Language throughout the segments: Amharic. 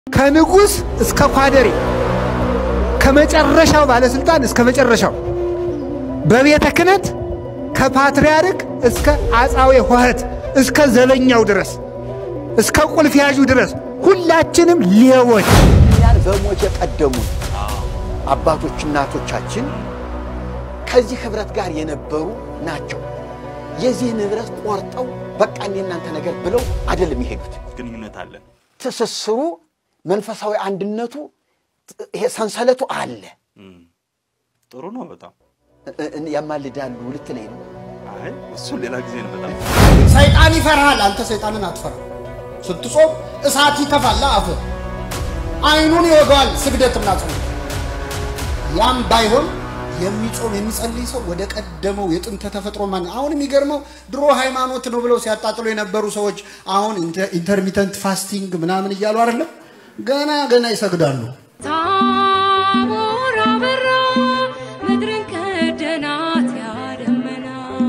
ከንጉሥ እስከ ኳደሬ ከመጨረሻው ባለስልጣን እስከ መጨረሻው በቤተ ክህነት ከፓትርያርክ እስከ አጻዌ ኆኅት እስከ ዘበኛው ድረስ እስከ ቁልፍ ያዡ ድረስ ሁላችንም ሌቦች እኛን በሞት የቀደሙን አባቶች እናቶቻችን ከዚህ ህብረት ጋር የነበሩ ናቸው። የዚህን ህብረት ቆርጠው በቃ እኔ እናንተ ነገር ብለው አይደለም የሄዱት። ግንኙነት አለን። ትስስሩ፣ መንፈሳዊ አንድነቱ፣ ይሄ ሰንሰለቱ አለ። ጥሩ ነው በጣም እ- እ- ያማልዳሉ ልትለኝ ነው። አይ እሱ ሌላ ጊዜ ነው በጣም ሰይጣን ይፈርሃል፣ አንተ ሰይጣንን አትፈራ። ስትጾም እሳት ይተፋል አፍ አይኑን ይወጋዋል ስግደትና ጾም። ያም ባይሆን የሚጾም የሚጸልይ ሰው ወደ ቀደመው የጥንተ ተፈጥሮ ማን አሁን የሚገርመው ድሮ ሃይማኖት ነው ብለው ሲያጣጥሉ የነበሩ ሰዎች አሁን ኢንተርሚተንት ፋስቲንግ ምናምን እያሉ አይደለም ገና ገና ይሰግዳሉ። ታቦር አበራ ምድርን ከደናት ያደመና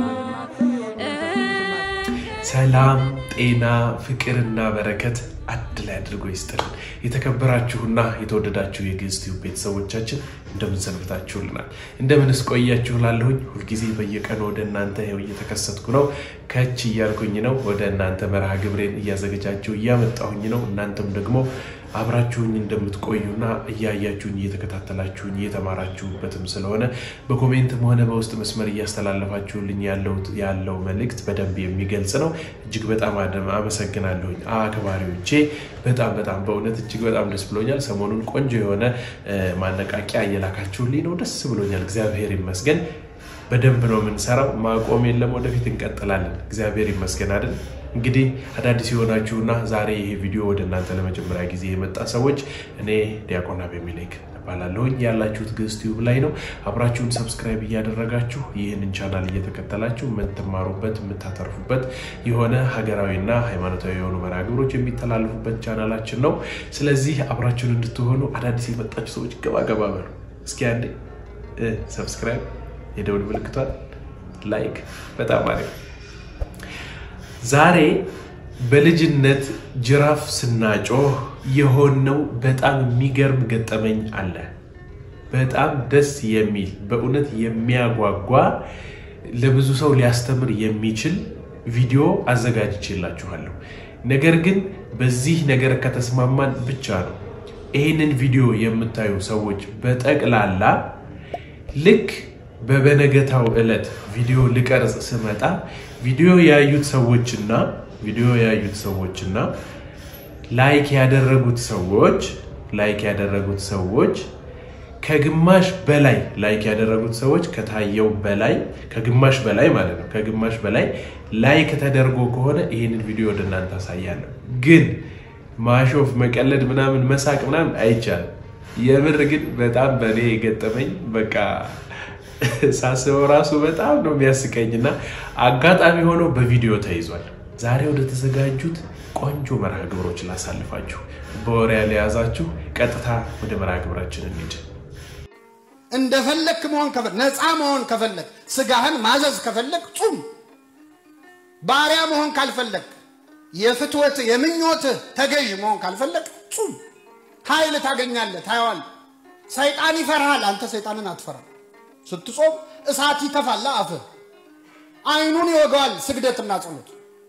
ሰላም፣ ጤና፣ ፍቅርና በረከት አንድ ላይ አድርጎ ይስጥልን። የተከበራችሁና የተወደዳችሁ የግዕዝ ቲዩብ ቤተሰቦቻችን እንደምን ሰንብታችሁልናል? እንደምንስ ቆያችሁ? ላለሁኝ ሁልጊዜ በየቀኑ ወደ እናንተ ይኸው እየተከሰትኩ ነው። ከች እያልኩኝ ነው። ወደ እናንተ መርሃ ግብሬን እያዘገጃችሁ እያመጣሁኝ ነው። እናንተም ደግሞ አብራችሁኝ እንደምትቆዩና እያያችሁኝ እየተከታተላችሁኝ እየተማራችሁበትም ስለሆነ በኮሜንትም ሆነ በውስጥ መስመር እያስተላለፋችሁልኝ ያለውት ያለው መልእክት በደንብ የሚገልጽ ነው። እጅግ በጣም አደም አመሰግናለሁኝ አክባሪዎቼ። በጣም በጣም በእውነት እጅግ በጣም ደስ ብሎኛል። ሰሞኑን ቆንጆ የሆነ እ፣ ማነቃቂያ እየላካችሁልኝ ነው። ደስ ብሎኛል። እግዚአብሔር ይመስገን። በደንብ ነው የምንሰራው። ማቆም የለም። ወደፊት እንቀጥላለን። እግዚአብሔር ይመስገን አይደል? እንግዲህ አዳዲስ የሆናችሁና ዛሬ ይሄ ቪዲዮ ወደ እናንተ ለመጀመሪያ ጊዜ የመጣ ሰዎች እኔ ዲያቆን አቤሜሌክ እባላለሁኝ። ያላችሁት ግዕዝ ቲዩብ ላይ ነው። አብራችሁን ሰብስክራይብ እያደረጋችሁ ይህንን ቻናል እየተከተላችሁ የምትማሩበት የምታተርፉበት የሆነ ሀገራዊና ሃይማኖታዊ የሆኑ መርሃ ግብሮች የሚተላለፉበት ቻናላችን ነው። ስለዚህ አብራችሁን እንድትሆኑ አዳዲስ የመጣችሁ ሰዎች ገባ ገባ በሉ እስኪ አንዴ እ፣ ሰብስክራይብ የደውል ምልክቷን ላይክ በጣም አሪፍ ዛሬ በልጅነት ጅራፍ ስናጮህ የሆነው በጣም የሚገርም ገጠመኝ አለ። በጣም ደስ የሚል በእውነት የሚያጓጓ ለብዙ ሰው ሊያስተምር የሚችል ቪዲዮ አዘጋጅቼላችኋለሁ። ነገር ግን በዚህ ነገር ከተስማማን ብቻ ነው ይህንን ቪዲዮ የምታዩ ሰዎች በጠቅላላ ልክ በበነገታው ዕለት ቪዲዮ ልቀርጽ ስመጣ ቪዲዮ ያዩት ሰዎችና ቪዲዮ ያዩት ሰዎችና ላይክ ያደረጉት ሰዎች ላይክ ያደረጉት ሰዎች ከግማሽ በላይ ላይክ ያደረጉት ሰዎች ከታየው በላይ ከግማሽ በላይ ማለት ነው። ከግማሽ በላይ ላይክ ተደርጎ ከሆነ ይህንን ቪዲዮ ወደ እናንተ አሳያለሁ። ግን ማሾፍ፣ መቀለድ፣ ምናምን መሳቅ ምናምን አይቻልም። የምር ግን በጣም በእኔ የገጠመኝ በቃ ሳስበው ራሱ በጣም ነው የሚያስቀኝና አጋጣሚ ሆኖ በቪዲዮ ተይዟል። ዛሬ ወደ ተዘጋጁት ቆንጆ መርሃ ግብሮች ላሳልፋችሁ። በወሬ ያልያዛችሁ ቀጥታ ወደ መርሃ ግብራችን እንሂድ። እንደፈለክ መሆን ከፈለክ ነፃ መሆን ከፈለክ ስጋህን ማዘዝ ከፈለክ ጹም። ባሪያ መሆን ካልፈለክ የፍትወት የምኞትህ ተገዥ መሆን ካልፈለክ ጹም። ኃይል ታገኛለህ፣ ታየዋለህ። ሰይጣን ይፈርሃል፣ አንተ ሰይጣንን አትፈራ። ስትጾም እሳት ይተፋል አፍህ፣ አይኑን ይወጋዋል ስግደትና ጸሎት።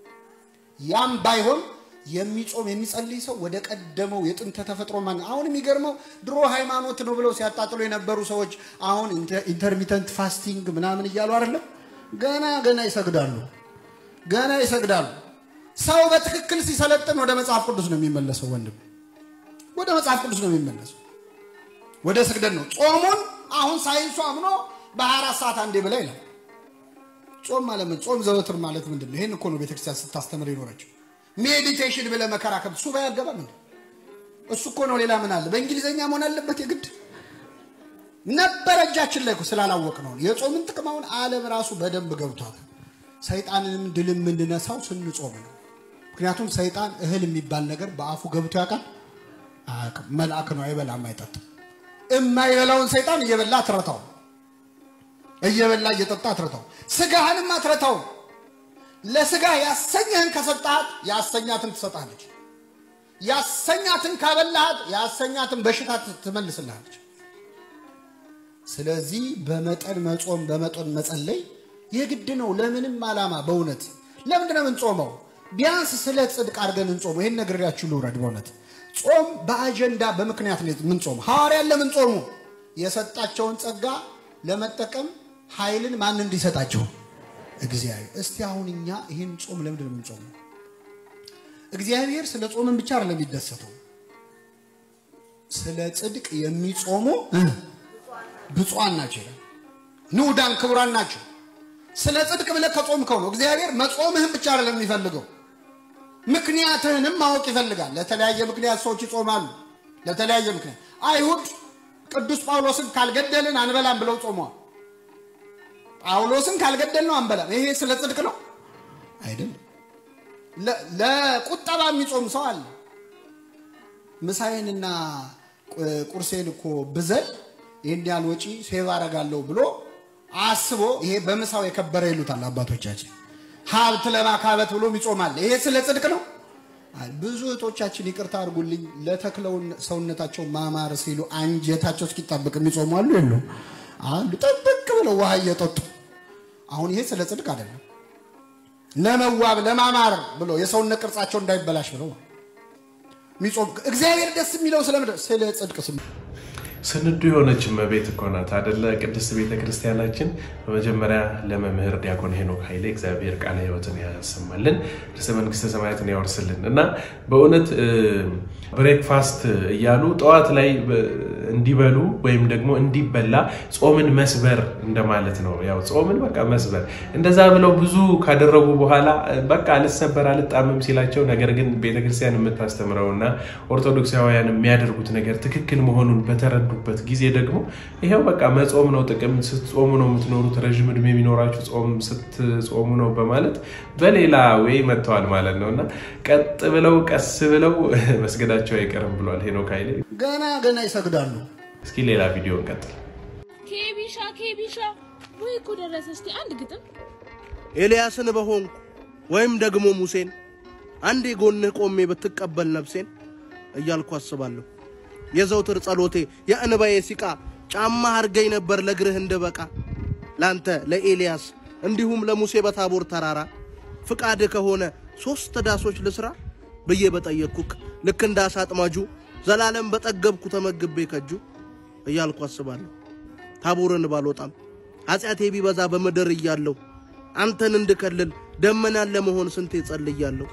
ያም ባይሆን የሚጾም የሚጸልይ ሰው ወደ ቀደመው የጥንተ ተፈጥሮ ማን አሁን የሚገርመው ድሮ ሃይማኖት ነው ብለው ሲያጣጥሉ የነበሩ ሰዎች አሁን ኢንተርሚተንት ፋስቲንግ ምናምን እያሉ አይደለም ገና ገና ይሰግዳሉ፣ ገና ይሰግዳሉ። ሰው በትክክል ሲሰለጥን ወደ መጽሐፍ ቅዱስ ነው የሚመለሰው። ወንድም ወደ መጽሐፍ ቅዱስ ነው የሚመለሰው፣ ወደ ስግደት ነው። ጾሙን አሁን ሳይንሱ አምኖ በ24 ሰዓት አንዴ ብላ ይላል። ጾም ማለት ምን? ጾም ዘወትር ማለት ምንድን ነው? ይህን እኮ ነው ቤተክርስቲያን ስታስተምር የኖረችው። ሜዲቴሽን ብለህ መከራ ከብ ሱባ ያገባ ምን እሱ እኮ ነው። ሌላ ምን አለ? በእንግሊዝኛ መሆን አለበት የግድ ነበረ እጃችን ላይ እኮ ስላላወቅ ነው። የጾምን ጥቅም አሁን ዓለም ራሱ በደንብ ገብቷል። ሰይጣንንም ድል የምንነሳው ስንጾም ነው። ምክንያቱም ሰይጣን እህል የሚባል ነገር በአፉ ገብቶ ያውቃል አያውቅም? መልአክ ነው፣ አይበላም፣ አይጠጣም። የማይበላውን ሰይጣን እየበላ አትረታው፣ እየበላ እየጠጣ አትረታው። ስጋህንም አትረታው። ለስጋ ያሰኘህን ከሰጣት ያሰኛትን ትሰጣለች። ያሰኛትን ካበላሃት ያሰኛትን በሽታ ትመልስልሃለች። ስለዚህ በመጠን መጾም በመጠን መጸለይ የግድ ነው። ለምንም ዓላማ በእውነት ለምንድን ነው የምንጾመው? ቢያንስ ስለ ጽድቅ አድርገን እንጾሙ። ይህን ነግሬያችሁ ልውረድ። በእውነት ጾም በአጀንዳ በምክንያት ነው የምንጾሙ። ሐዋርያን ለምን ጾሙ? የሰጣቸውን ጸጋ ለመጠቀም ኃይልን ማን እንዲሰጣቸው? እግዚአብሔር። እስቲ አሁን እኛ ይህን ጾም ለምንድን ነው የምንጾመው? እግዚአብሔር ስለ ጾምን ብቻ አይደለም የሚደሰተው። ስለ ጽድቅ የሚጾሙ ብፁዓን ናቸው ይላል። ንዑዳን ክቡራን ናቸው። ስለ ጽድቅ ብለህ ከጾምከው ነው። እግዚአብሔር መጾምህን ብቻ አይደለም የሚፈልገው ምክንያትህንም ማወቅ ይፈልጋል። ለተለያየ ምክንያት ሰዎች ይጾማሉ። ለተለያየ ምክንያት አይሁድ ቅዱስ ጳውሎስን ካልገደልን አንበላም ብለው ጾመዋል። ጳውሎስን ካልገደል ነው አንበላም። ይሄ ስለ ጽድቅ ነው አይደለም። ለቁጠባ የሚጾም ሰው አለ። ምሳዬንና ቁርሴን እኮ ብዘል ይህን ያህል ወጪ ሴቭ አረጋለሁ ብሎ አስቦ ይሄ በምሳው የከበረ ይሉታል አባቶቻችን። ሀብት ለማካበት ብሎ ይጾማል። ይሄ ስለ ጽድቅ ነው። ብዙ እህቶቻችን ይቅርታ አድርጉልኝ፣ ለተክለው ሰውነታቸው ማማር ሲሉ አንጀታቸው እስኪጣበቅ የሚጾሙ አሉ የሉ አሉ። ጥብቅ ብለው ውሃ እየጠጡ አሁን ይሄ ስለ ጽድቅ አይደለም። ለመዋብ ለማማር ብሎ የሰውነት ቅርጻቸው እንዳይበላሽ ብለው የሚጾም እግዚአብሔር ደስ የሚለው ስለምንድን ስለ ጽድቅ ስም ስንዱ የሆነች እመቤት እኮ ናት አደለ? ቅድስት ቤተ ክርስቲያናችን። በመጀመሪያ ለመምህር ዲያቆን ሄኖክ ኃይሌ እግዚአብሔር ቃለ ሕይወትን ያሰማልን ርዕሰ መንግስተ ሰማያትን ያወርስልን እና በእውነት ብሬክፋስት እያሉ ጠዋት ላይ እንዲበሉ ወይም ደግሞ እንዲበላ ጾምን መስበር እንደማለት ነው። ያው ጾምን በቃ መስበር እንደዛ ብለው ብዙ ካደረጉ በኋላ በቃ አልሰበር አልጣምም ሲላቸው፣ ነገር ግን ቤተክርስቲያን የምታስተምረውና ኦርቶዶክሳውያን የሚያደርጉት ነገር ትክክል መሆኑን በተረዱ በት ጊዜ ደግሞ ይሄው በቃ መጾም ነው ጥቅም፣ ስትጾሙ ነው የምትኖሩት፣ ረዥም እድሜ የሚኖራችሁ ጾም ስትጾሙ ነው በማለት በሌላ ወይ መጥተዋል ማለት ነው እና ቀጥ ብለው ቀስ ብለው መስገዳቸው አይቀርም ብሏል ሄኖክ ኃይሌ። ገና ገና ይሰግዳሉ። እስኪ ሌላ ቪዲዮ እንቀጥል። ኬቢሻ ኬቢሻ ወይ እኮ ደረሰ። እስቲ አንድ ግጥም ኤልያስን በሆንኩ ወይም ደግሞ ሙሴን አንዴ ጎንህ ቆሜ ብትቀበል ነፍሴን እያልኩ አስባለሁ። የዘውትር ጸሎቴ የእንባዬ ሲቃ ጫማ አርገኝ ነበር ለእግርህ እንድበቃ ላንተ ለኤልያስ እንዲሁም ለሙሴ በታቦር ተራራ ፍቃድህ ከሆነ ሦስት ዳሶች ልስራ ብዬ በጠየቅኩክ ልክ እንደ አሳ አጥማጁ ዘላለም በጠገብኩ ተመግቤ ከጁ እያልኩ አስባለሁ። ታቦርን ባልወጣም ኃጢአቴ ቢበዛ በምድር እያለሁ አንተን እንድከልል ደመናን ለመሆን ስንቴ ጸልያለሁ።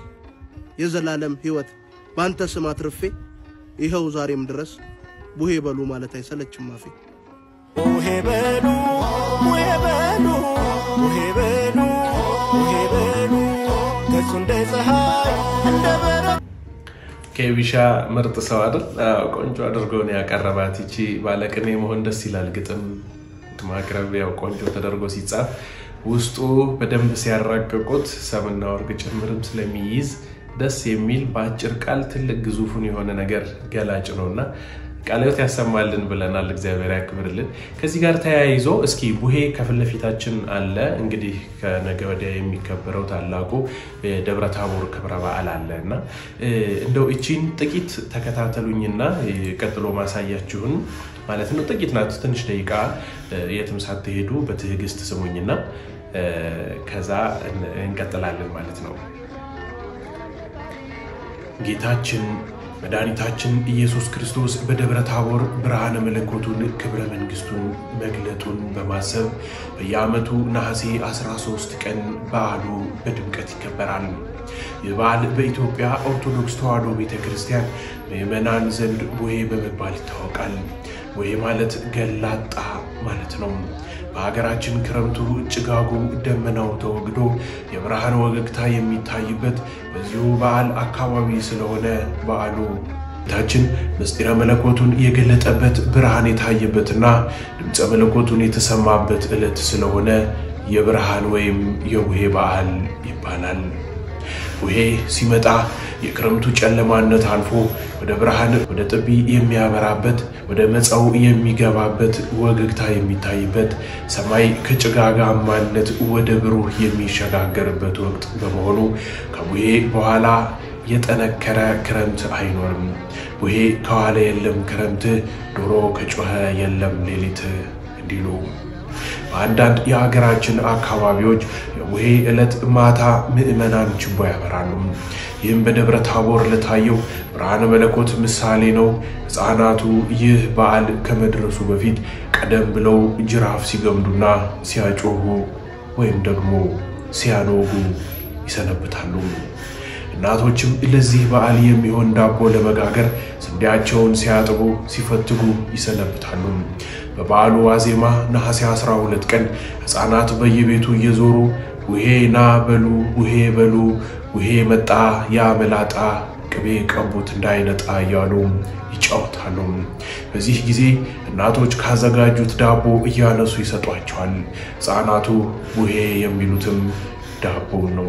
የዘላለም ሕይወት በአንተ ስም አትርፌ ይኸው ዛሬም ድረስ ቡሄ በሉ ማለት አይሰለችም አፌ። ቡሄ በሉ ቡሄ በሉ ቡሄ በሉ ቡሄ በሉ ገጹ እንደ ፀሐይ እንደ በረ ኬቢሻ ምርጥ ሰው አይደል? አዎ፣ ቆንጆ አድርገው ነው ያቀረባት። ይቺ ባለቅኔ መሆን ደስ ይላል። ግጥም ማቅረብ ያው ቆንጆ ተደርጎ ሲጻፍ ውስጡ በደንብ ሲያራቅቁት ሰምና ወርቅ ጭምርም ስለሚይዝ ደስ የሚል በአጭር ቃል ትልቅ ግዙፉን የሆነ ነገር ገላጭ ነው እና ቃለ ሕይወት ያሰማልን ብለናል። እግዚአብሔር ያክብርልን። ከዚህ ጋር ተያይዞ እስኪ ቡሄ ከፊት ለፊታችን አለ። እንግዲህ ከነገ ወዲያ የሚከበረው ታላቁ የደብረ ታቦር ክብረ በዓል አለ እና እንደው እቺን ጥቂት ተከታተሉኝና ቀጥሎ ማሳያችሁን ማለት ነው። ጥቂት ናት፣ ትንሽ ደቂቃ የትም ሳትሄዱ በትዕግስት ስሙኝና ከዛ እንቀጥላለን ማለት ነው። ጌታችን መድኃኒታችን ኢየሱስ ክርስቶስ በደብረ ታቦር ብርሃነ መለኮቱን ክብረ መንግሥቱን መግለጡን በማሰብ በየዓመቱ ነሐሴ 13 ቀን በዓሉ በድምቀት ይከበራል። ይህ በዓል በኢትዮጵያ ኦርቶዶክስ ተዋሕዶ ቤተ ክርስቲያን ምዕመናን ዘንድ ቡሄ በመባል ይታወቃል። ቡሄ ማለት ገላጣ ማለት ነው። በሀገራችን ክረምቱ ጭጋጉ ደመናው ተወግዶ የብርሃን ወገግታ የሚታይበት በዚሁ በዓል አካባቢ ስለሆነ በዓሉ ጌታችን ምስጢረ መለኮቱን የገለጠበት ብርሃን የታየበትና ድምፀ መለኮቱን የተሰማበት ዕለት ስለሆነ የብርሃን ወይም የቡሄ በዓል ይባላል። ቡሄ ሲመጣ የክረምቱ ጨለማነት አልፎ ወደ ብርሃን ወደ ጥቢ የሚያበራበት ወደ መጸው የሚገባበት ወገግታ የሚታይበት ሰማይ ከጭጋጋማነት ወደ ብሩህ የሚሸጋገርበት ወቅት በመሆኑ ከቡሄ በኋላ የጠነከረ ክረምት አይኖርም። ቡሄ ከዋለ የለም ክረምት፣ ዶሮ ከጮኸ የለም ሌሊት እንዲሉ በአንዳንድ የሀገራችን አካባቢዎች የቡሄ ዕለት ማታ ምዕመናን ችቦ ያበራሉ። ይህም በደብረ ታቦር ለታየው ብርሃነ መለኮት ምሳሌ ነው። ሕፃናቱ ይህ በዓል ከመድረሱ በፊት ቀደም ብለው ጅራፍ ሲገምዱና ሲያጮሁ ወይም ደግሞ ሲያኖጉ ይሰነብታሉ። እናቶችም ለዚህ በዓል የሚሆን ዳቦ ለመጋገር ስንዴያቸውን ሲያጥቡ ሲፈትጉ ይሰነብታሉ። በበዓሉ ዋዜማ ነሐሴ 12 ቀን ሕፃናት በየቤቱ እየዞሩ ውሄ ና በሉ ውሄ በሉ ውሄ መጣ ያ መላጣ ቅቤ ቀቡት እንዳይነጣ እያሉ ይጫወታሉ። በዚህ ጊዜ እናቶች ካዘጋጁት ዳቦ እያነሱ ይሰጧቸዋል። ሕፃናቱ ቡሄ የሚሉትም ዳቦ ነው።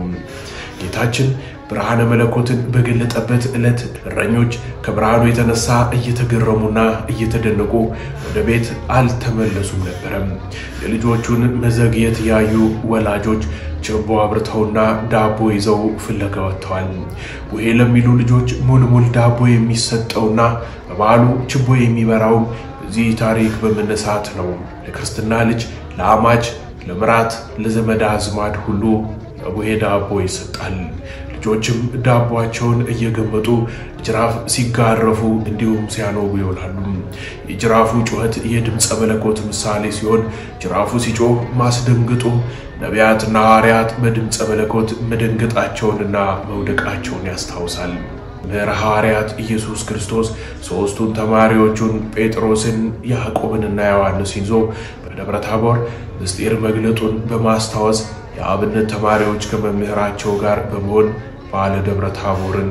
ጌታችን ብርሃነ መለኮትን በገለጠበት ዕለት እረኞች ከብርሃኑ የተነሳ እየተገረሙና እየተደነቁ ወደ ቤት አልተመለሱም ነበረም። የልጆቹን መዘግየት ያዩ ወላጆች ችቦ አብርተውና ዳቦ ይዘው ፍለጋ ወጥተዋል። ቡሄ ለሚሉ ልጆች ሙልሙል ዳቦ የሚሰጠውና በበዓሉ ችቦ የሚበራውም በዚህ ታሪክ በመነሳት ነው። ለክርስትና ልጅ፣ ለአማች፣ ለምራት፣ ለዘመድ አዝማድ ሁሉ የቡሄ ዳቦ ይሰጣል። ልጆችም ዳቧቸውን እየገመጡ ጅራፍ ሲጋረፉ እንዲሁም ሲያኖጉ ይውላሉ። የጅራፉ ጩኸት የድምፀ መለኮት ምሳሌ ሲሆን ጅራፉ ሲጮህ ማስደንግጡ ነቢያትና ሐዋርያት በድምፀ መለኮት መደንገጣቸውንና መውደቃቸውን ያስታውሳል። ምሕረ ሐዋርያት ኢየሱስ ክርስቶስ ሦስቱን ተማሪዎቹን ጴጥሮስን፣ ያዕቆብንና ዮሐንስን ይዞ በደብረ ታቦር ምስጢር መግለጡን በማስታወስ የአብነት ተማሪዎች ከመምህራቸው ጋር በመሆን በዓለ ደብረ ታቦርን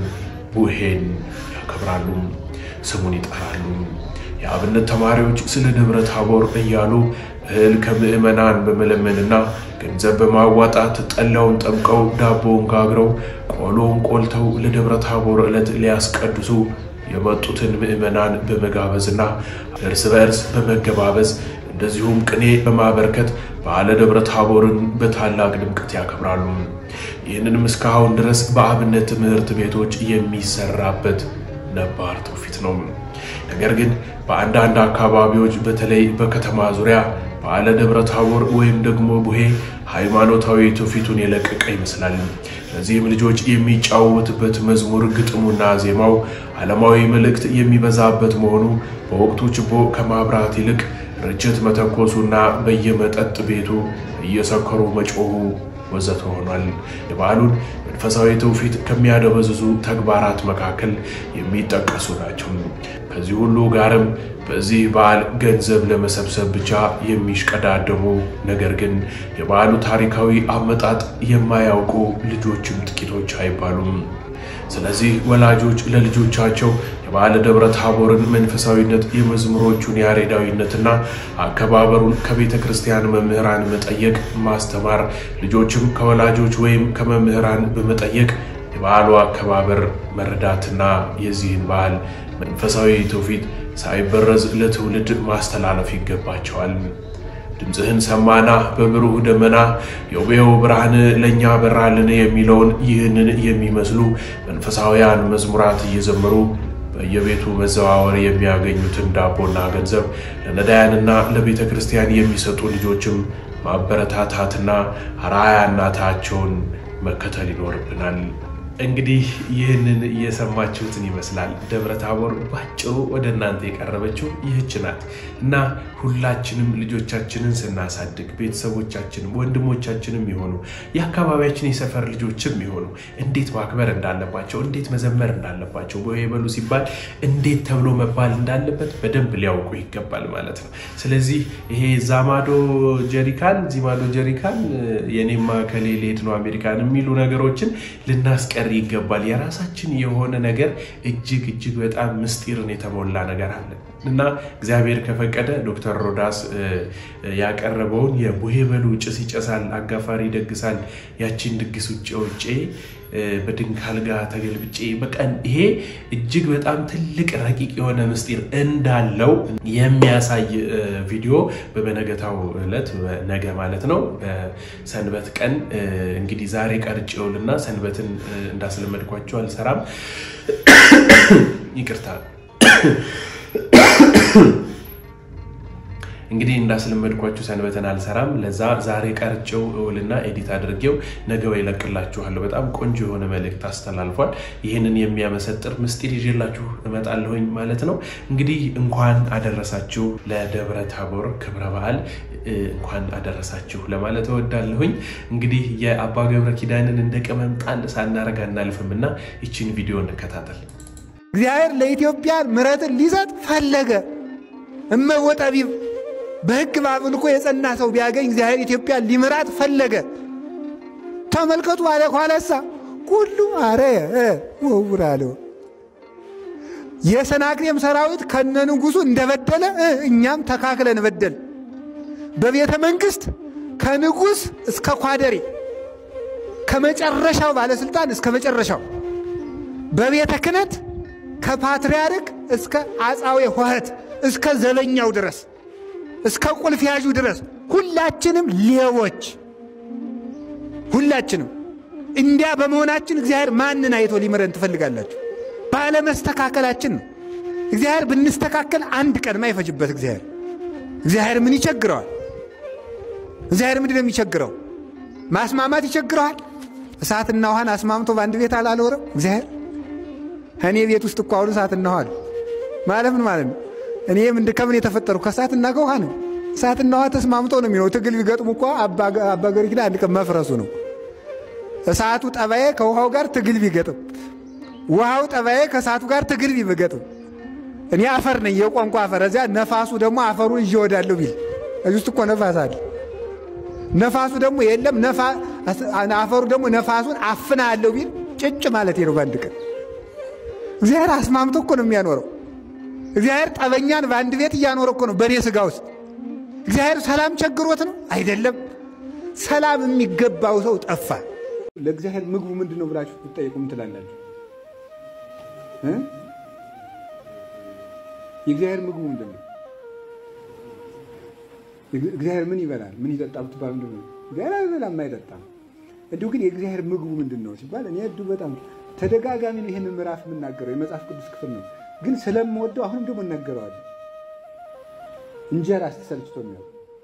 ቡሄን ያከብራሉ፣ ስሙን ይጠራሉ። የአብነት ተማሪዎች ስለ ደብረ ታቦር እያሉ እህል ከምዕመናን በመለመንና ገንዘብ በማዋጣት ጠላውን ጠምቀው ዳቦውን ጋግረው ቆሎውን ቆልተው ለደብረ ታቦር ዕለት ሊያስቀድሱ የመጡትን ምዕመናን በመጋበዝና እርስ በእርስ በመገባበዝ እንደዚሁም ቅኔ በማበርከት በዓለ ደብረ ታቦርን በታላቅ ድምቀት ያከብራሉ። ይህንንም እስካሁን ድረስ በአብነት ትምህርት ቤቶች የሚሰራበት ነባር ትውፊት ነው። ነገር ግን በአንዳንድ አካባቢዎች በተለይ በከተማ ዙሪያ በዓለ ደብረ ታቦር ወይም ደግሞ ቡሄ ሃይማኖታዊ ትውፊቱን የለቀቀ ይመስላል። ለዚህም ልጆች የሚጫወቱበት መዝሙር ግጥሙና ዜማው ዓለማዊ መልእክት የሚበዛበት መሆኑ በወቅቱ ችቦ ከማብራት ይልቅ ርችት መተኮሱና በየመጠጥ ቤቱ እየሰከሩ መጮሁ ወዘተ ሆኗል። የበዓሉን መንፈሳዊ ትውፊት ከሚያደበዝዙ ተግባራት መካከል የሚጠቀሱ ናቸው። ከዚህ ሁሉ ጋርም በዚህ በዓል ገንዘብ ለመሰብሰብ ብቻ የሚሽቀዳደሙ ነገር ግን የበዓሉ ታሪካዊ አመጣጥ የማያውቁ ልጆችም ጥቂቶች አይባሉም። ስለዚህ ወላጆች ለልጆቻቸው የበዓለ ደብረ ታቦርን መንፈሳዊነት፣ የመዝሙሮቹን ያሬዳዊነትና አከባበሩን ከቤተ ክርስቲያን መምህራን መጠየቅ፣ ማስተማር፣ ልጆችም ከወላጆች ወይም ከመምህራን በመጠየቅ የበዓሉ አከባበር መረዳትና የዚህን በዓል መንፈሳዊ ትውፊት ሳይበረዝ ለትውልድ ማስተላለፍ ይገባቸዋል። ድምፅህን ሰማና በብሩህ ደመና የውቤው ብርሃን ለእኛ በራልን የሚለውን ይህንን የሚመስሉ መንፈሳውያን መዝሙራት እየዘመሩ በየቤቱ መዘዋወር የሚያገኙትን ዳቦና ገንዘብ ለነዳያንና ለቤተ ክርስቲያን የሚሰጡ ልጆችም ማበረታታትና አርአያነታቸውን መከተል ይኖርብናል። እንግዲህ ይህንን እየሰማችሁትን ይመስላል። ደብረ ታቦር ባጭሩ ወደ እናንተ የቀረበችው ይህች ናት እና ሁላችንም ልጆቻችንን ስናሳድግ ቤተሰቦቻችንም ወንድሞቻችንም የሆኑ የአካባቢያችን የሰፈር ልጆችም የሆኑ እንዴት ማክበር እንዳለባቸው፣ እንዴት መዘመር እንዳለባቸው ቡሄ በሉ ሲባል እንዴት ተብሎ መባል እንዳለበት በደንብ ሊያውቁ ይገባል ማለት ነው። ስለዚህ ይሄ ዛማዶ ጀሪካን ዚማዶ ጀሪካን የኔማ ከሌ ልሄድ ነው አሜሪካን የሚሉ ነገሮችን ልናስቀር ይገባል። የራሳችን የሆነ ነገር እጅግ እጅግ በጣም ምስጢርን የተሞላ ነገር አለን። እና እግዚአብሔር ከፈቀደ ዶክተር ሮዳስ ያቀረበውን የቡሄ በሉ ጭስ ይጨሳል፣ አጋፋሪ ይደግሳል፣ ያቺን ድግስ ውጭ ውጬ በድንክ አልጋ ተገልብጬ በቃ ይሄ እጅግ በጣም ትልቅ ረቂቅ የሆነ ምስጢር እንዳለው የሚያሳይ ቪዲዮ በበነገታው ዕለት ነገ ማለት ነው በሰንበት ቀን እንግዲህ ዛሬ ቀርጬውልና ሰንበትን እንዳስለመድኳቸው አልሰራም። ይቅርታ እንግዲህ እንዳስለመድኳችሁ ሰንበትን አልሰራም። ለዛ ዛሬ ቀርጬው እውልና ኤዲት አድርጌው ነገ ወይ እለቅላችኋለሁ። በጣም ቆንጆ የሆነ መልእክት አስተላልፏል። ይህንን የሚያመሰጥር ምስጢር ይዤላችሁ እመጣለሁኝ ማለት ነው። እንግዲህ እንኳን አደረሳችሁ ለደብረ ታቦር ክብረ በዓል እንኳን አደረሳችሁ ለማለት እወዳለሁኝ። እንግዲህ የአባ ገብረ ኪዳንን እንደ ቅመም ጣል ሳናረግ አናልፍም እና ይችን ቪዲዮ እንከታተል። እግዚአብሔር ለኢትዮጵያ ምሕረትን ሊሰጥ ፈለገ። እመወጠቢብ በሕግ በአምልኮ የጸና ሰው ቢያገኝ እግዚአብሔር ኢትዮጵያን ሊምራት ፈለገ። ተመልከቱ አለ ኋለሳ ሁሉ አረ ወውር አለው። የሰናክሬም ሰራዊት ከነ ንጉሡ እንደበደለ እኛም ተካክለን በደል። በቤተ መንግሥት ከንጉሥ እስከ ኳደሬ ከመጨረሻው ባለሥልጣን እስከ መጨረሻው በቤተ ክህነት ከፓትርያርክ እስከ አጻዌ ሆህት እስከ ዘበኛው ድረስ እስከ ቁልፍ ያዡ ድረስ ሁላችንም ሌቦች፣ ሁላችንም እንዲያ በመሆናችን እግዚአብሔር ማንን አይቶ ሊምረን ትፈልጋላችሁ? ባለመስተካከላችን ነው። እግዚአብሔር ብንስተካከል አንድ ቀን አይፈጅበት። እግዚአብሔር እግዚአብሔር ምን ይቸግረዋል? እግዚአብሔር ምንድን ነው የሚቸግረው? ማስማማት ይቸግረዋል? እሳትና ውሃን አስማምቶ በአንድ ቤት አላኖረም እግዚአብሔር። እኔ ቤት ውስጥ እኮ አሁን እሳትና ውሃ ነው ማለት ምን ማለት ነው? እኔ ምንድ ከምን የተፈጠሩ ከእሳትና ከውሃ ነው። እሳትና ውሃ ተስማምቶ ነው የሚኖሩ። ትግል ቢገጥሙ እኳ አባ ገሪ ኪዳን አንድ ቀን መፍረሱ ነው። እሳቱ ጠባዬ ከውሃው ጋር ትግል ቢገጥም፣ ውሃው ጠባዬ ከእሳቱ ጋር ትግል ቢገጥም፣ እኔ አፈር ነኝ የቋንቋ አፈር። እዚያ ነፋሱ ደግሞ አፈሩን ይዤ ወዳለሁ ቢል እዚህ ውስጥ እኮ ነፋስ አለ። ነፋሱ ደግሞ የለም አፈሩ ደግሞ ነፋሱን አፍናለሁ ቢል ጭጭ ማለት ነው በአንድ ቀን። እግዚአብሔር አስማምቶ እኮ ነው የሚያኖረው። እግዚአብሔር ጠበኛን በአንድ ቤት እያኖረ እኮ ነው በእኔ ሥጋ ውስጥ። እግዚአብሔር ሰላም ቸግሮት ነው አይደለም። ሰላም የሚገባው ሰው ጠፋ። ለእግዚአብሔር ምግቡ ምንድን ነው ብላችሁ ትጠየቁ ምን ትላላችሁ? የእግዚአብሔር ምግቡ ምንድን ነው? እግዚአብሔር ምን ይበላል ምን ይጠጣል ብትባል ምንድን ነው? እግዚአብሔር አይበላም አይጠጣም። እንዲሁ ግን የእግዚአብሔር ምግቡ ምንድን ነው ሲባል እኔ እዱ በጣም ተደጋጋሚ ይህንን ምዕራፍ የምናገረው የመጽሐፍ ቅዱስ ክፍል ነው ግን ስለምወደው አሁንም ደግሞ እናገረዋለን። እንጀራ ስትሰልችቶ የሚያው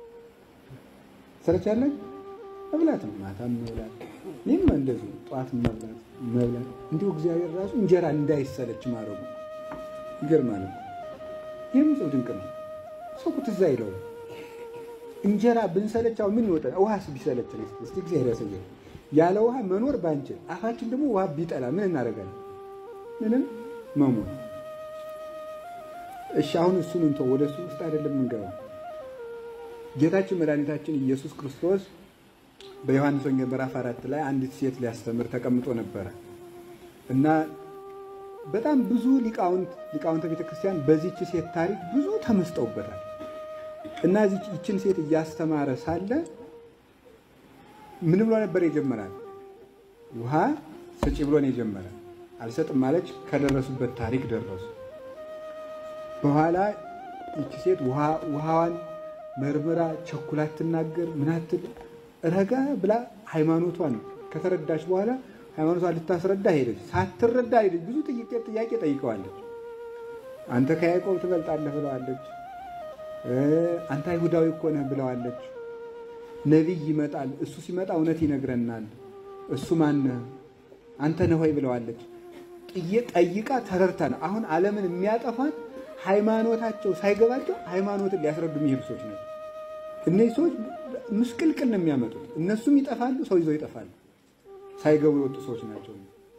ሰለቻለን መብላት ነው። ማታም መብላት ይህም እንደዚሁ ጠዋት መብላት መብላት እንዲሁ እግዚአብሔር ራሱ እንጀራ እንዳይሰለች ማድረጉ ይገርማል። ይህም ሰው ድንቅ ነው። ሰው እኮ ትዝ አይለውም። እንጀራ ብንሰለቻው ምን ይወጣል? ውሃስ ቢሰለችን እስቲ እግዚአብሔር ያሳየን። ያለ ውሃ መኖር ባንችል፣ አፋችን ደግሞ ውሃ ቢጠላ ምን እናደርጋለን? ምንም መሞት እሺ አሁን እሱን እንቶ ወደ እሱ ውስጥ አይደለም የምንገባው። ጌታችን መድኃኒታችን ኢየሱስ ክርስቶስ በዮሐንስ ወንጌል ምዕራፍ አራት ላይ አንዲት ሴት ሊያስተምር ተቀምጦ ነበረ እና በጣም ብዙ ሊቃውንት ሊቃውንተ ቤተክርስቲያን በዚች ሴት ታሪክ ብዙ ተመስጠውበታል እና ይችን ሴት እያስተማረ ሳለ ምን ብሎ ነበር የጀመራል? ውሃ ስጪ ብሎ ነው የጀመረ። አልሰጥም ማለች። ከደረሱበት ታሪክ ደረሱ። በኋላ ይቺ ሴት ውሃዋን መርምራ ቸኩላ ትናገር ምናትል ረጋ ብላ ሃይማኖቷን ከተረዳች በኋላ ሃይማኖቷን ልታስረዳ ሄደች። ሳትረዳ ሄደች። ብዙ ጥያቄ ጠይቀዋለች። አንተ ከያዕቆብ ትበልጣለህ ብለዋለች። አንተ አይሁዳዊ እኮ ነህ ብለዋለች። ነቢይ ይመጣል፣ እሱ ሲመጣ እውነት ይነግረናል። እሱ ማነህ? አንተ ነህ ወይ ብለዋለች። ጠይቃ ተረድታ ነው። አሁን ዓለምን የሚያጠፋት ሃይማኖታቸው ሳይገባቸው ሃይማኖትን ሊያስረዱ የሚሄዱ ሰዎች ናቸው። እነዚህ ሰዎች ምስቅልቅል ነው የሚያመጡት። እነሱም ይጠፋሉ፣ ሰው ይዘው ይጠፋሉ። ሳይገቡ የወጡ ሰዎች ናቸው።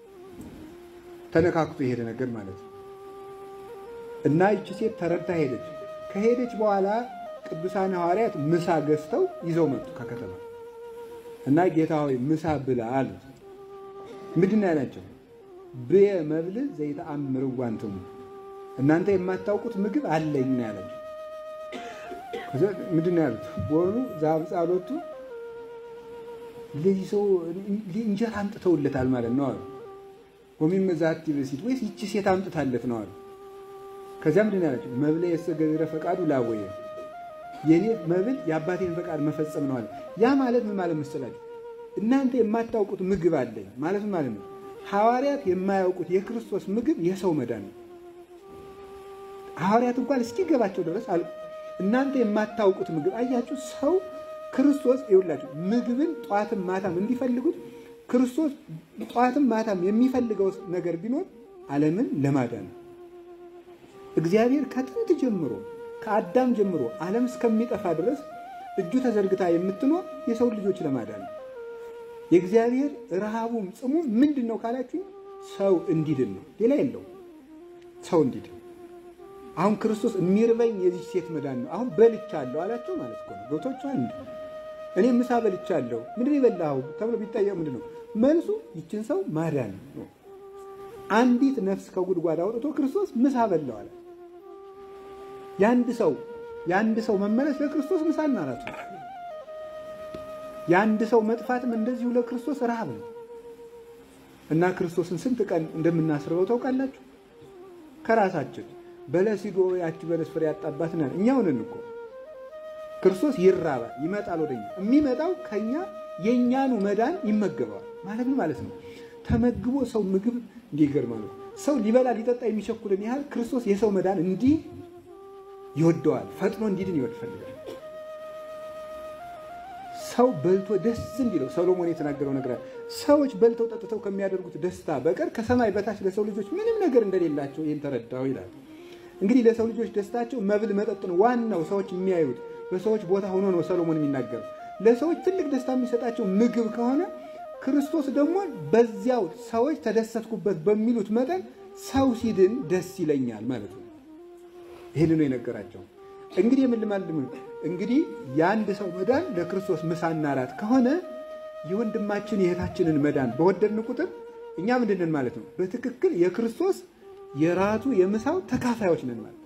ተነካክቶ የሄደ ነገር ማለት ነው። እና ይቺ ሴት ተረድታ ሄደች። ከሄደች በኋላ ቅዱሳን ሐዋርያት ምሳ ገዝተው ይዘው መጡ ከከተማ እና ጌታ ሆይ ምሳ ብላ አሉት። ምንድን ነው ያላቸው? ብየ መብል ዘይተአምር ዋንትሙ እናንተ የማታውቁት ምግብ አለኝ ነው ያላቸው። ከዛ ምንድን ነው ያሉት? በሆኑ ዛብፃሎቱ ለዚህ ሰው እንጀራ አምጥተውለታል ማለት ነው አሉ። ወሚም ዛቲ በሲት ወይስ ይቺ ሴት አምጥታለት ነው አሉ። ከዚያ ምንድን ነው ያላቸው? መብለ የሰ ገቢረ ፈቃዱ ላወየ የኔ መብል የአባቴን ፈቃድ መፈጸም ነው አለ። ያ ማለት ምን ማለት መሰላችሁ? እናንተ የማታውቁት ምግብ አለኝ ማለት ምን ማለት ነው? ሐዋርያት የማያውቁት የክርስቶስ ምግብ የሰው መዳን ነው። ሐዋርያት እንኳን እስኪገባቸው ድረስ አሉ። እናንተ የማታውቁት ምግብ አያችሁ። ሰው ክርስቶስ ይውላችሁ ምግብን ጠዋትም ማታም እንዲፈልጉት ክርስቶስ ጠዋትም ማታም የሚፈልገው ነገር ቢኖር ዓለምን ለማዳን ነው። እግዚአብሔር ከጥንት ጀምሮ ከአዳም ጀምሮ ዓለም እስከሚጠፋ ድረስ እጁ ተዘርግታ የምትኖር የሰው ልጆች ለማዳን ነው። የእግዚአብሔር ረሃቡም ጽሙ ምንድን ነው ካላችሁ ሰው እንዲድን ነው። ሌላ የለው። ሰው እንዲድን አሁን ክርስቶስ የሚርበኝ የዚህ ሴት መዳን ነው። አሁን በልቻለሁ አላቸው ማለት እኮ ነው። ገብቷችኋል? እኔ ምሳ በልቻለሁ ምንድን ነው የበላኸው ተብሎ ቢጠየቅ ምንድን ነው መልሱ? ይችን ሰው ማዳን ነው። አንዲት ነፍስ ከጉድጓድ አውጥቶ ክርስቶስ ምሳ በላው አለ። የአንድ ሰው የአንድ ሰው መመለስ ለክርስቶስ ምሳና እራት ነው። የአንድ ሰው መጥፋትም እንደዚሁ ለክርስቶስ ረሃብ ነው እና ክርስቶስን ስንት ቀን እንደምናስርበው ታውቃላችሁ? ከራሳችን በለስ ሂዶ ያቺ በለስ ፍሬ ያጣባት ነን እኛው ነን እኮ። ክርስቶስ ይራባል፣ ይመጣል ወደኛ። የሚመጣው ከኛ የእኛኑ መዳን ይመገባል ማለት ምን ማለት ነው? ተመግቦ ሰው ምግብ እንዲገርማ ነው። ሰው ሊበላ ሊጠጣ የሚቸኩልን ያህል ክርስቶስ የሰው መዳን እንዲህ ይወደዋል። ፈጥኖ እንዲድን ይወድ ፈልጋል። ሰው በልቶ ደስ እንዲለው ሰሎሞን የተናገረው ነገር አለ። ሰዎች በልተው ጠጥተው ከሚያደርጉት ደስታ በቀር ከሰማይ በታች ለሰው ልጆች ምንም ነገር እንደሌላቸው ይህን ተረዳው ይላል። እንግዲህ ለሰው ልጆች ደስታቸው መብል መጠጥ ነው። ዋናው ሰዎች የሚያዩት በሰዎች ቦታ ሆኖ ነው ሰሎሞን የሚናገረው። ለሰዎች ትልቅ ደስታ የሚሰጣቸው ምግብ ከሆነ ክርስቶስ ደግሞ በዚያው ሰዎች ተደሰትኩበት በሚሉት መጠን ሰው ሲድን ደስ ይለኛል ማለት ነው። ይህን ነው የነገራቸው። እንግዲህ የምልማልም እንግዲህ የአንድ ሰው መዳን ለክርስቶስ ምሳና እራት ከሆነ የወንድማችን የእህታችንን መዳን በወደድን ቁጥር እኛ ምንድንን ማለት ነው? በትክክል የክርስቶስ የራቱ የምሳው ተካፋዮች ነን ማለት ነው።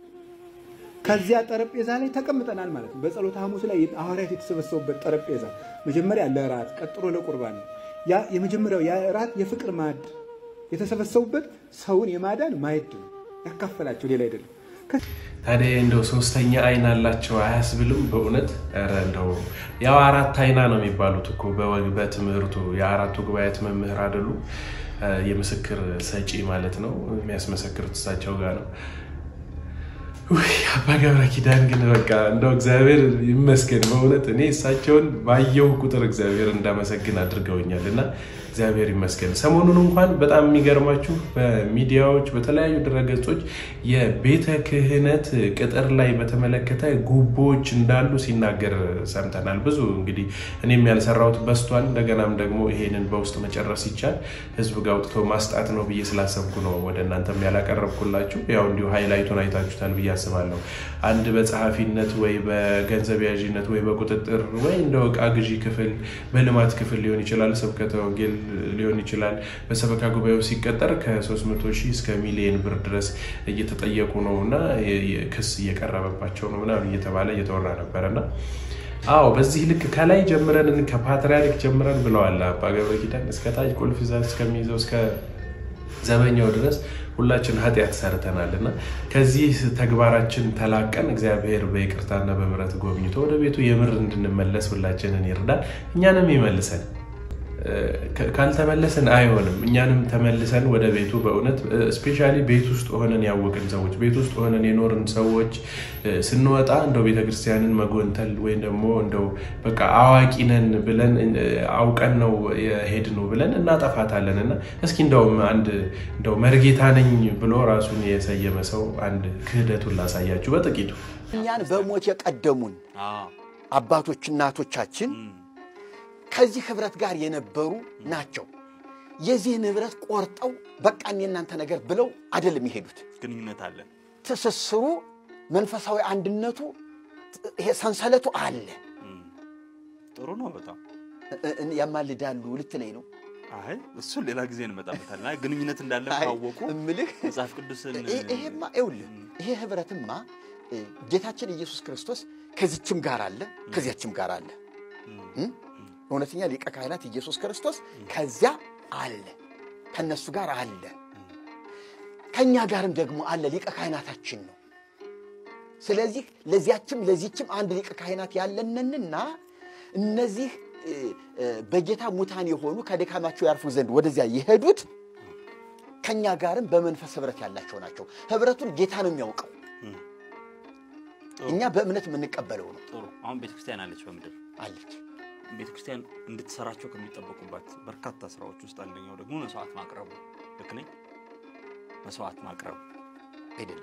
ከዚያ ጠረጴዛ ላይ ተቀምጠናል ማለት ነው። በጸሎተ ሐሙስ ላይ ሐዋርያት የተሰበሰቡበት ጠረጴዛ መጀመሪያ ለራት ቀጥሎ ለቁርባን ነው። ያ የመጀመሪያው የራት የፍቅር ማዕድ የተሰበሰቡበት ሰውን የማዳን ማዕድ ነው። ያካፈላቸው ሌላ አይደለም። ታዲያ እንደው ሶስተኛ አይን አላቸው አያስብልም? በእውነት ኧረ እንደው ያው አራት አይና ነው የሚባሉት እኮ በወግ በትምህርቱ የአራቱ ጉባኤያት መምህር አይደሉ? የምስክር ሰጪ ማለት ነው። የሚያስመሰክሩት እሳቸው ጋር ነው። ውይ አባ ገብረ ኪዳን ግን በቃ እንደው እግዚአብሔር ይመስገን በእውነት እኔ እሳቸውን ባየው ቁጥር እግዚአብሔር እንዳመሰግን አድርገውኛል እና እግዚአብሔር ይመስገን። ሰሞኑን እንኳን በጣም የሚገርማችሁ በሚዲያዎች በተለያዩ ድረገጾች የቤተ ክህነት ቅጥር ላይ በተመለከተ ጉቦዎች እንዳሉ ሲናገር ሰምተናል። ብዙ እንግዲህ እኔም ያልሰራሁት በስቷል። እንደገናም ደግሞ ይሄንን በውስጥ መጨረስ ይቻል ህዝብ ጋር አውጥቶ ማስጣት ነው ብዬ ስላሰብኩ ነው ወደ እናንተም ያላቀረብኩላችሁ። ያው እንዲሁ ሃይላይቱን አይታችሁታል ብዬ አስባለሁ። አንድ በጸሐፊነት ወይ በገንዘብ ያዥነት ወይ በቁጥጥር ወይ እንደ ዕቃ ግዢ ክፍል በልማት ክፍል ሊሆን ይችላል ስብከተ ወንጌል ሊሆን ይችላል። በሰበካ ጉባኤው ሲቀጠር ከ300 ሺህ እስከ ሚሊዮን ብር ድረስ እየተጠየቁ ነው እና ክስ እየቀረበባቸው ነው ምናምን እየተባለ እየተወራ ነበረ እና አዎ በዚህ ልክ ከላይ ጀምረን ከፓትርያርክ ጀምረን ብለዋል አባ ገብረ ኪዳን እስከ ታች ቁልፍ ይዛ እስከሚይዘው እስከ ዘበኛው ድረስ ሁላችን ኃጢአት ሰርተናል እና ከዚህ ተግባራችን ተላቀን እግዚአብሔር በይቅርታና በምሕረት ጎብኝቶ ወደ ቤቱ የምር እንድንመለስ ሁላችንን ይርዳል፣ እኛንም ይመልሰን። ካልተመለስን አይሆንም። እኛንም ተመልሰን ወደ ቤቱ በእውነት ስፔሻሊ ቤት ውስጥ ሆነን ያወቅን ሰዎች ቤት ውስጥ ሆነን የኖርን ሰዎች ስንወጣ እንደው ቤተክርስቲያንን መጎንተል ወይም ደግሞ እንደው በቃ አዋቂ ነን ብለን አውቀን ነው የሄድነው ብለን እናጠፋታለን እና እስኪ እንደውም አንድ እንደው መርጌታ ነኝ ብሎ ራሱን የሰየመ ሰው አንድ ክህደቱን ላሳያችሁ በጥቂቱ እኛን በሞት የቀደሙን አባቶች እናቶቻችን ከዚህ ህብረት ጋር የነበሩ ናቸው። የዚህን ህብረት ቆርጠው በቃ እኔ እናንተ ነገር ብለው አይደለም የሄዱት። ግንኙነት አለን። ትስስሩ፣ መንፈሳዊ አንድነቱ፣ ይሄ ሰንሰለቱ አለ። ጥሩ ነው በጣም ያማልዳሉ ልትለኝ ነው። አይ እሱን ሌላ ጊዜ እንመጣበታለን። አይ ግንኙነት እንዳለ አይ፣ ካወቁ እምልህ መጽሐፍ ቅዱስን ይሄ- ይሄማ ይኸውልህ ይሄ ህብረትማ እ፣ ጌታችን ኢየሱስ ክርስቶስ ከዚችም ጋር አለ ከዚያችም ጋር አለ እ? እውነተኛ ሊቀ ካህናት ኢየሱስ ክርስቶስ ከዚያ አለ ከእነሱ ጋር አለ ከእኛ ጋርም ደግሞ አለ ሊቀ ካህናታችን ነው ስለዚህ ለዚያችም ለዚችም አንድ ሊቀ ካህናት ያለንንና እነዚህ እ፣ እ፣ በጌታ ሙታን የሆኑ ከድካማቸው ያርፉ ዘንድ ወደዚያ የሄዱት ከእኛ ጋርም በመንፈስ ህብረት ያላቸው ናቸው። ህብረቱን ጌታ ነው የሚያውቀው። እኛ በእምነት የምንቀበለው ነው ጥሩ። አሁን ቤተክርስቲያን አለች በምድር አለች። ቤተክርስቲያን እንድትሰራቸው ከሚጠበቁባት በርካታ ስራዎች ውስጥ አንደኛው ደግሞ መስዋዕት ማቅረቡ። ልክ ነኝ? መስዋዕት ማቅረብ አይደለም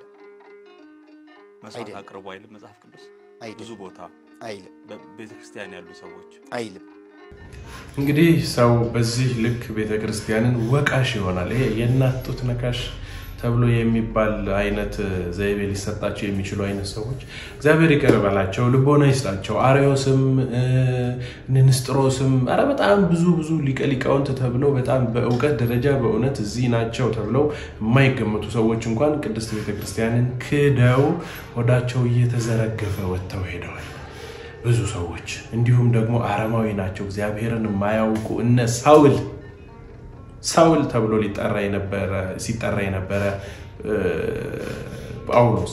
መስዋዕት አይደለም። አቅርቡ አይልም መጽሐፍ ቅዱስ? አይደለም። ብዙ ቦታ አይልም በቤተክርስቲያን ያሉ ሰዎች አይልም። እንግዲህ ሰው በዚህ ልክ ቤተ ክርስቲያንን ወቃሽ ይሆናል። ይሄ የእናት ጡት ነካሽ ተብሎ የሚባል አይነት ዘይቤ ሊሰጣቸው የሚችሉ አይነት ሰዎች እግዚአብሔር ይቅር በላቸው፣ ልቦና ይስጣቸው። አርዮስም እ፣ ንንስጥሮስም ኧረ በጣም ብዙ ብዙ ሊቀ ሊቃውንት ተብለው በጣም በእውቀት ደረጃ በእውነት እዚህ ናቸው ተብለው የማይገመቱ ሰዎች እንኳን ቅድስት ቤተክርስቲያንን ክደው ሆዳቸው እየተዘረገፈ ወጥተው ሄደዋል። ብዙ ሰዎች እንዲሁም ደግሞ አረማዊ ናቸው፣ እግዚአብሔርን የማያውቁ እነ ሳውል ሳውል ተብሎ ሊጠራ የነበረ ሲጠራ የነበረ እ፣ ጳውሎስ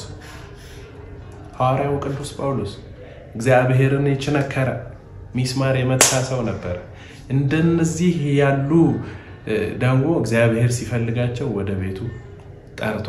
ሐዋርያው ቅዱስ ጳውሎስ እግዚአብሔርን የቸነከረ ሚስማር የመታ ሰው ነበረ። እንደነዚህ ያሉ እ፣ ደግሞ እግዚአብሔር ሲፈልጋቸው ወደ ቤቱ ጠርቶ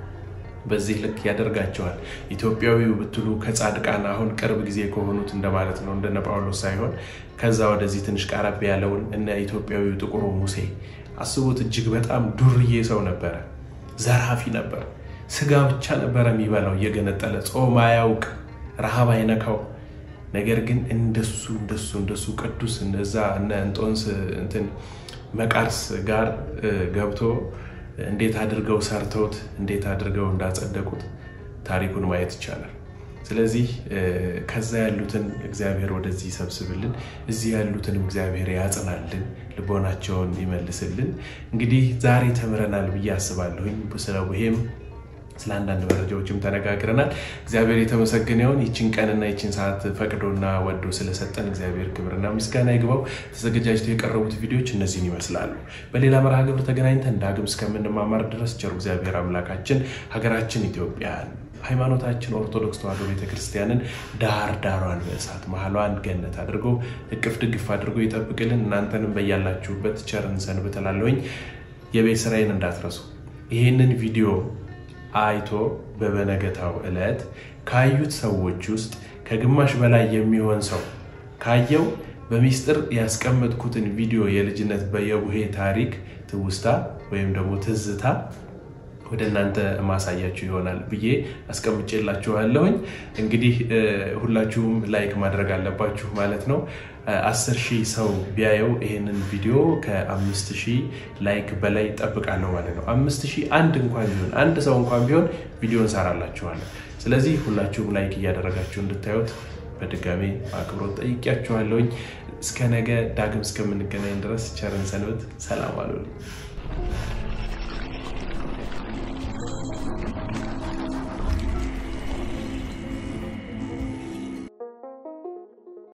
በዚህ ልክ ያደርጋቸዋል። ኢትዮጵያዊው ብትሉ ከጻድቃን አሁን ቅርብ ጊዜ ከሆኑት እንደማለት ነው፣ እንደነ ጳውሎስ ሳይሆን ከዛ ወደዚህ ትንሽ ቀረብ ያለውን እነ ኢትዮጵያዊው ጥቁሩ ሙሴ አስቡት። እጅግ በጣም ዱርዬ ሰው ነበረ፣ ዘራፊ ነበር። ስጋ ብቻ ነበረ የሚበላው እየገነጠለ፣ ጾም አያውቅ፣ ረሃብ አይነካው። ነገር ግን እንደሱ እንደሱ እንደሱ ቅዱስ እነዛ እነ እንጦንስ እንትን መቃርስ ጋር እ፣ ገብቶ እንዴት አድርገው ሰርተውት እንዴት አድርገው እንዳጸደቁት ታሪኩን ማየት ይቻላል። ስለዚህ እ፣ ከዛ ያሉትን እግዚአብሔር ወደዚህ ይሰብስብልን፣ እዚህ ያሉትንም እግዚአብሔር ያጽናልን፣ ልቦናቸውን ይመልስልን። እንግዲህ ዛሬ ተምረናል ብዬ አስባለሁኝ ስለ ቡሄም ስለ አንዳንድ መረጃዎችም ተነጋግረናል። እግዚአብሔር የተመሰገነ ይሁን። ይችን ቀንና ይችን ሰዓት ፈቅዶና ወዶ ስለሰጠን እግዚአብሔር ክብርና ምስጋና ይግባው። ተዘገጃጅተው የቀረቡት ቪዲዮዎች እነዚህን ይመስላሉ። በሌላ መርሃ ግብር ተገናኝተን ዳግም እስከምንማማር ድረስ ቸሩ እግዚአብሔር አምላካችን ሀገራችን ኢትዮጵያን ሃይማኖታችን ኦርቶዶክስ ተዋሕዶ ቤተክርስቲያንን ዳር ዳሯን በእሳት መሀሏን ገነት አድርጎ እቅፍ ድግፍ አድርጎ ይጠብቅልን። እናንተንም በያላችሁበት ቸርን ሰንብት እላለሁኝ። የቤት ስራዬን እንዳትረሱ። ይህንን ቪዲዮ አይቶ በበነገታው ዕለት ካዩት ሰዎች ውስጥ ከግማሽ በላይ የሚሆን ሰው ካየው በሚስጥር ያስቀመጥኩትን ቪዲዮ የልጅነት በየቡሄ ታሪክ ትውስታ ወይም ደግሞ ትዝታ ወደ እናንተ ማሳያችሁ ይሆናል ብዬ አስቀምጬላችኋለሁኝ። እንግዲህ እ፣ ሁላችሁም ላይክ ማድረግ አለባችሁ ማለት ነው። አስር ሺህ ሰው ቢያየው ይህንን ቪዲዮ ከአምስት ሺህ ላይክ በላይ ጠብቃለሁ ማለት ነው። አምስት ሺህ አንድ እንኳን ቢሆን አንድ ሰው እንኳን ቢሆን ቪዲዮ እንሰራላችኋለን። ስለዚህ ሁላችሁም ላይክ እያደረጋችሁ እንድታዩት በድጋሚ አክብሮት ጠይቂያችኋለሁኝ። እስከ ነገ ዳግም እስከምንገናኝ ድረስ ቸርን ሰንበት። ሰላም አሉልኝ።